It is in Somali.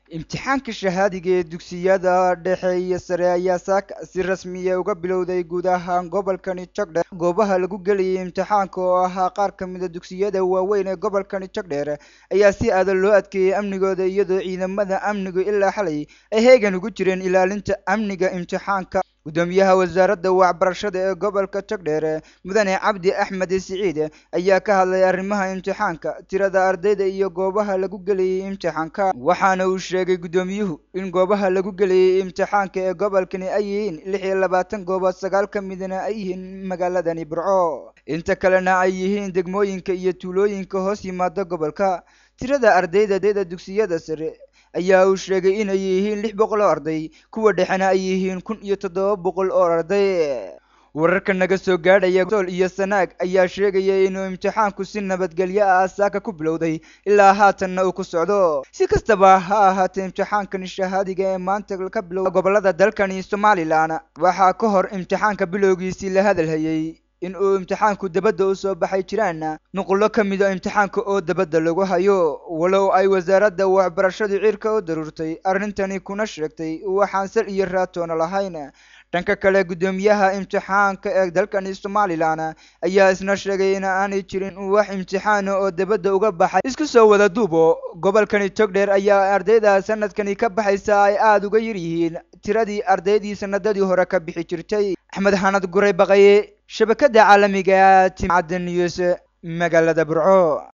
imtixaanka shahaadiga ee dugsiyada dhexe iyo sare ayaa saaka si rasmiya uga bilowday guud ahaan gobolkani jogdheer goobaha lagu gelayay imtixaanka oo ahaa qaar ka mida dugsiyada waaweyn ee gobolkani jogdheer ayaa si adag loo adkeeyey amnigooda iyadoo ciidamada amnigu ilaa xalay ay heegan ugu jireen ilaalinta amniga imtixaanka gudoomiyaha wasaaradda waxbarashada ee gobolka jogdheer mudane cabdi axmed siciid ayaa ka hadlay arrimaha imtixaanka tirada ardayda iyo goobaha lagu gelayay imtixaanka waxaana uu sheegay gudoomiyuhu in goobaha lagu gelayay imtixaanka ee gobolkani ay yihiin lix iyo labaatan goobood sagaal ka midna ay yihiin magaaladani burco inta kalena ay yihiin degmooyinka iyo tuulooyinka hoos yimaada gobolka tirada ardayda dayda dugsiyada sare ayaa uu sheegay inay yihiin lix boqol oo arday kuwa dhexena ay yihiin kun iyo toddoba boqol oo arday wararka naga soo gaadhaya sool iyo sanaag ayaa sheegaya inuu imtixaanku si nabadgelyo ah saaka ku bilowday ilaa haatanna uu ku socdo si kastaba ha ahaatee imtixaankani shahaadiga ee maanta ka bilowda gobolada dalkani somalilan waxaa ka hor imtixaanka bilowgiisii la hadalhayay in uu imtixaanku dabadda u soo baxay jiraan nuqullo ka mida imtixaanka oo dabadda lagu hayo walow ay wasaaradda waxbarashadu cirka u daruurtay arrintani kuna sheegtay waxaan sal iyo raatoona lahayn dhanka kale guddoomiyaha imtixaanka ee dalkani somalilan ayaa isna sheegay in aanay jirin wax imtixaana oo dabadda uga baxay isku soo wada duubo gobolkani togdheer ayaa ardayda sanadkani ka baxaysa ay aada uga yar yihiin tiradii ardaydii sanadadii hore ka bixi jirtay axmed xanad guray baqaye shabakada caalamiga timcadda news magaalada burco